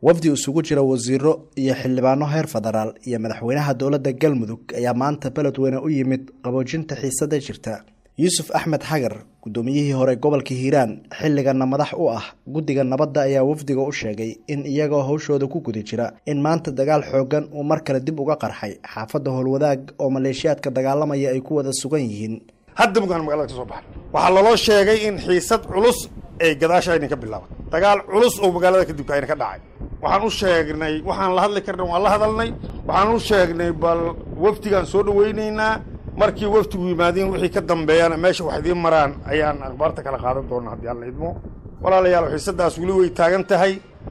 wafdi isugu jira wasiiro iyo xildhibaano heer federaal iyo madaxweynaha dowladda galmudug ayaa maanta beledweyne u yimid qaboojinta xiisada jirta yuusuf axmed xagar guddoomiyihii hore gobolka hiiraan xilligana madax u ah guddiga nabadda ayaa wafdiga u sheegay in iyagoo hawshooda ku guda jira in maanta dagaal xoogan uu mar kale dib uga qarxay xaafadda howlwadaag oo maleeshiyaadka dagaalamaya ay ku wada sugan yihiin hadda mugaan magalada ka soo baxay waxaa laloo sheegay in xiisad culus ay gadaasha aynan ka bilaaban dagaal culus oo magaalada kadibka ayna ka dhacay waxaan u sheegnay waxaan la hadli karna waan la hadalnay waxaan u sheegnay bal wafdigaan soo dhawaynaynaa markii wafdigu yimaadiin wixii ka dambeeyana meesha wax idiin maraan ayaan akhbaarta kala qaadan doona haddii alla idmo walaalayaal xiisadaas weli way taagan tahay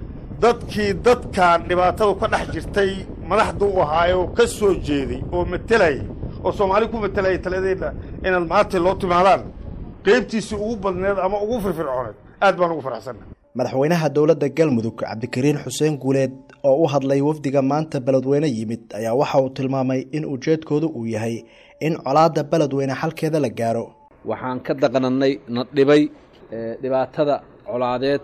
dadkii dadkan dhibaatadu ka dhex jirtay madaxda u ahaay oo ka soo jeeday oo matelayay oo soomaali ku matelaya taladeedna inaad maanta loo timaadaan qaybtiisii ugu badneed ama ugu firfircooneed aad baan ugu faraxsanna madaxweynaha dowladda galmudug cabdikariin xuseen guuleed oo u hadlay wafdiga maanta beledweyne yimid ayaa waxa uu tilmaamay in ujeedkoodu uu yahay in colaadda beledweyne xalkeeda la gaaro waxaan ka daqnannay na dhibay dhibaatada colaadeed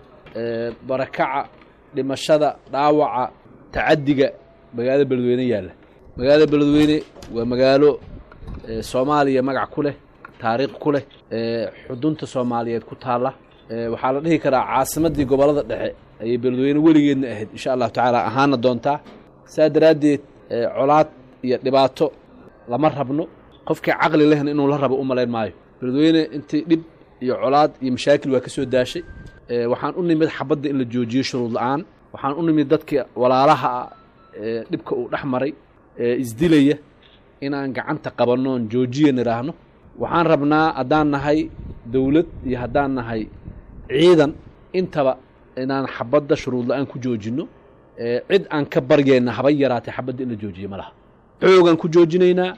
barakaca dhimashada dhaawaca tacaddiga magaalada beledweyne yaalla magaalada beledweyne waa magaalo soomaaliya magac ku leh taariikh ku leh xudunta soomaaliyeed ku taalla waxaa la dhihi karaa caasimaddii gobollada dhexe ayay beledweyne weligeedna ahayd insha allahu tacaala ahaana doontaa saa daraaddeed colaad iyo dhibaato lama rabno qofkii caqli lehna inuu la rabo u malayn maayo beledweyne intii dhib iyo colaad iyo mashaakil waa ka soo daashay waxaan u nimid xabadda in la joojiyo shuruud la-aan waxaan u nimid dadkii walaalaha ah ee dhibka uu dhex maray ee isdilaya inaan gacanta qabannoon joojiya nidhaahno waxaan rabnaa haddaan nahay dowlad iyo haddaan nahay ciidan intaba inaan xabadda shuruud la-aan ku joojinno cid aan ka baryayna haba yaraatay xabadda in la joojiyo ma laha xoogaan ku joojinaynaa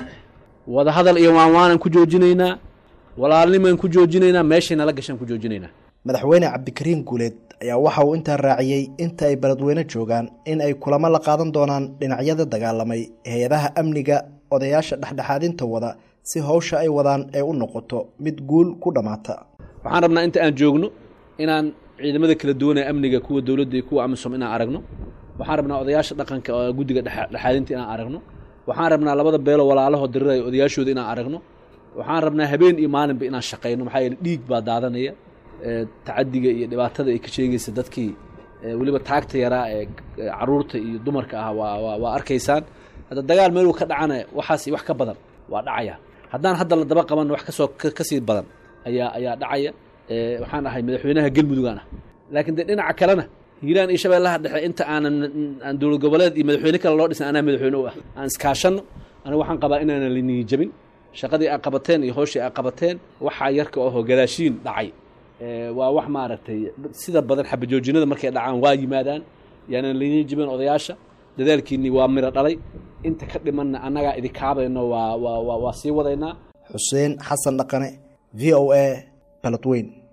wadahadal iyo waanwaanaan ku joojinaynaa walaalnimaan ku joojinaynaa meeshay nala gashaan ku joojinaynaa madaxweyne cabdikariin guuleed ayaa waxa uu intaa raaciyey inta ay beledweyne joogaan in ay kulamo la qaadan doonaan dhinacyada dagaalamay hay-adaha amniga odayaasha dhexdhexaadinta wada si howsha ay wadaan ee u noqoto mid guul ku dhammaata waxaan rabnaa inta aan joogno inaan ciidamada kala duwan ee amniga kuwa dowladda iyo kuwa amisom inaan aragno waxaan rabnaa odayaasha dhaqanka oo guddiga dhexaadinta inaan aragno waxaan rabnaa labada beelo walaalaho diriraya odayaashooda inaan aragno waxaan rabnaa habeen iyo maalinba inaan shaqayno maxaa yeele dhiig baa daadanaya tacadiga iyo dhibaatada ay ka sheegaysa dadkii weliba taagta yaraa ee caruurta iyo dumarka ah waa waa arkaysaan hadda dagaal meeluu ka dhacana waxaas wax ka badan waa dhacaya haddaan hadda la daba qaban wax kasoo kasii badan ayaa ayaa dhacaya waxaan ahay madaxweynaha galmudugaan ah laakiin dee dhinaca kalena hiiraan iyo shabeellaha dhexe inta aanan aan dowlad goboleed iyo madaxweyne kale loo dhisan anaa madaxweyne u ah aan iskaashanno aniga waxaan qabaa inaanan liniyi jabin shaqadii aa qabateen iyo hooshii aa qabateen waxaa yarka ahoo gadaashiin dhacay waa wax maaragtay sida badan xabajoojinada markay dhacaan waa yimaadaan yaanan liniyi jabin odayaasha dadaalkiinii waa miro dhalay inta ka dhimanna annagaa idikaabayno waa waa waa sii wadaynaa xuseen xasan dhaqane v o a baladweyn